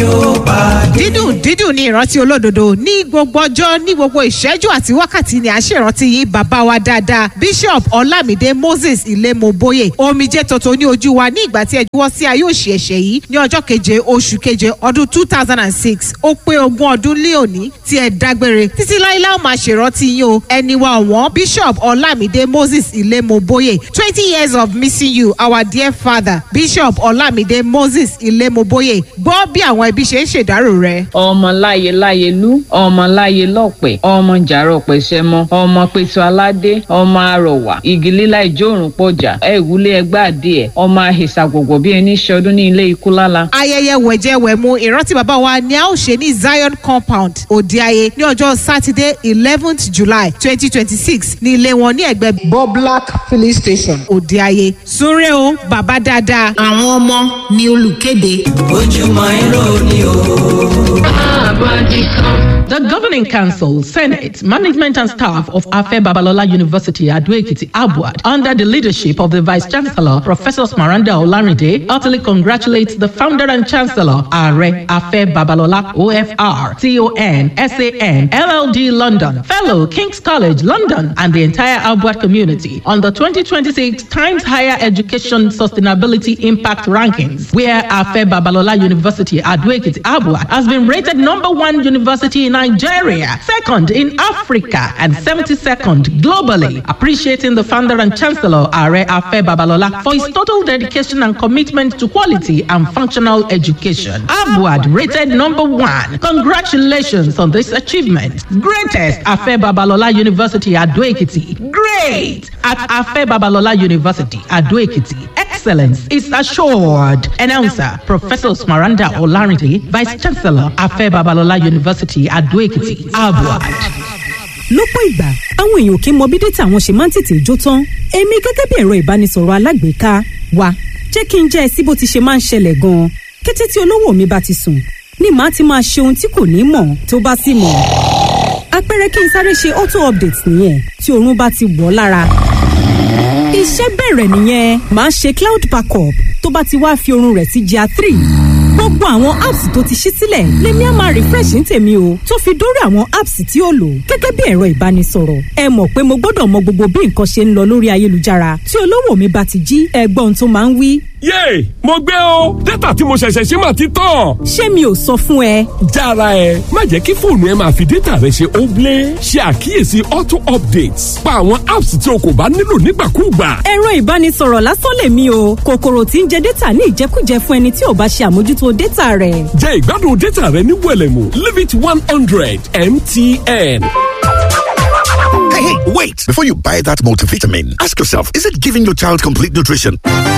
ó pàdé. dídùn dídùn ní ìrántí olódodo ní gbogbo ọjọ́ ní gbogbo ìṣẹ́jú àti wákàtí ni à ń ṣèrántí yín bàbá wa dáadáa bishop ọlámídé moses ilémoboye omijé tuntun ní ojú wa ní ìgbà tí ẹ juwọ́ sí ayé òṣì ẹ̀ṣẹ̀ yìí ní ọjọ́ keje oṣù keje ọdún two thousand and six ó pé ogún ọdún lé òní tí ẹ dágbére títí láíláí ó máa ṣèrántí yín o ẹni wa ọ̀wọ́n bishop ọlámídé moses ilémoboye twenty years of missing you our dear father bishop ọlámídé moses ilémoboye gbọ́ bí àwọn ẹbí ṣe ń ṣèdárò rẹ̀. ọmọ láyé láyé lú ọmọ láyé lọ́pẹ̀ ọmọ jàrọ̀ pẹ̀sẹ̀mọ ọmọ pẹ̀tù aládé ọmọ arọ̀wà igi lílá ìjórùn pọ̀jà ẹ̀wúlé ẹgbẹ́ adìẹ ọmọ àhìsà gbogbo bí ẹni ṣọdún ní ilé ikú lála. ayẹyẹ wẹ̀jẹwẹ̀mu ìrántí bàbá wa ni a ó ṣe ní zion compound òdeayé ní ọjọ́ sátidé eleventh july twenty twenty six ní ilé wọn ní ẹgbẹ́ Boblak filling station. òdeayé súnrẹ́ o bàbá dáadáa. àwọn ọmọ ni olùkéde. ojúmọ́ irọ́ ni o. The Governing Council, Senate, Management and Staff of Afe Babalola University, Aduekiti, Abuad, under the leadership of the Vice Chancellor, Professor Smaranda Olarinde, heartily congratulates the founder and Chancellor, Are Afe Babalola, OFR, TON, SAN, LLD London, Fellow, King's College, London, and the entire Abuad community on the 2026 Times Higher Education Sustainability Impact Rankings, where Afe Babalola University, Aduekiti, Abuad, has been rated number one university in Nigeria, second in Africa, and 72nd globally. Appreciating the founder and chancellor, Are Afe Babalola, for his total dedication and commitment to quality and functional education. Abuad rated number one. Congratulations on this achievement. Greatest Afe Babalola University, Adoekiti. Great at Afe Babalola University, Adoekiti. Excellence is assured. Announcer, Professor Smaranda Olarinde, Vice Chancellor, Afe Babalola University, Adoekiti, Abuad. lọ́pọ̀ ìgbà àwọn èèyàn kì í mọ bí dátà àwọn ṣe máa ń tètè jó tán èmi gẹ́gẹ́ bí ẹ̀rọ ìbánisọ̀rọ̀ alágbèéká wa jẹ́ kí n jẹ́ ẹ sí bó ti ṣe máa ń ṣẹlẹ̀ gan-an kété tí olówó mi bá ti sùn ni màá ti máa ṣe ohun tí kò ní mọ̀ tó bá sì mọ̀ àpẹẹrẹ kí n sáré ṣe auto update nìyẹn tí oorun bá ti wọ̀ lára iṣẹ́ bẹ̀rẹ̀ nìyẹn màá ṣe cloud backup tó bá ti wá fi oorun rẹ̀ sí gr three gbogbo àwọn apps tó ti ṣí sílẹ̀ lèmi á máa refresh ní tèmi o tó fi dórí àwọn apps tí ó lò gẹ́gẹ́ bí ẹ̀rọ ìbánisọ̀rọ̀ ẹ mọ̀ pé mo gbọ́dọ̀ mọ gbogbo bí nǹkan ṣe ń lọ lórí ayélujára tí olówó mi bá ti jí ẹgbọ́n tó máa ń wí. yéè mo gbé o dátà tí mo ṣẹ̀ṣẹ̀ ṣe mà ti tán. ṣé mi ò sọ fún ẹ. jára ẹ má jẹ́ kí fóònù ẹ máa fi dátà rẹ ṣe óblé ṣe àkíyèsí auto updates pa àwọn apps tí o kò bá nílò nígbàkúùgbà. ẹ̀rọ ìbánisọ̀rọ̀ lásán lèmi o kòkòrò tí ń jẹ dátà ní ìjẹkújẹ fún ẹni tí ò bá ṣe àmójútó dátà rẹ̀. jẹ́ ìgbádùn dátà rẹ ní wẹ̀lẹ̀mú limit one hundred mtn. Hey, hey, wait! Before you buy that multivitamin, ask yourself, is it giving your child complete nutrition?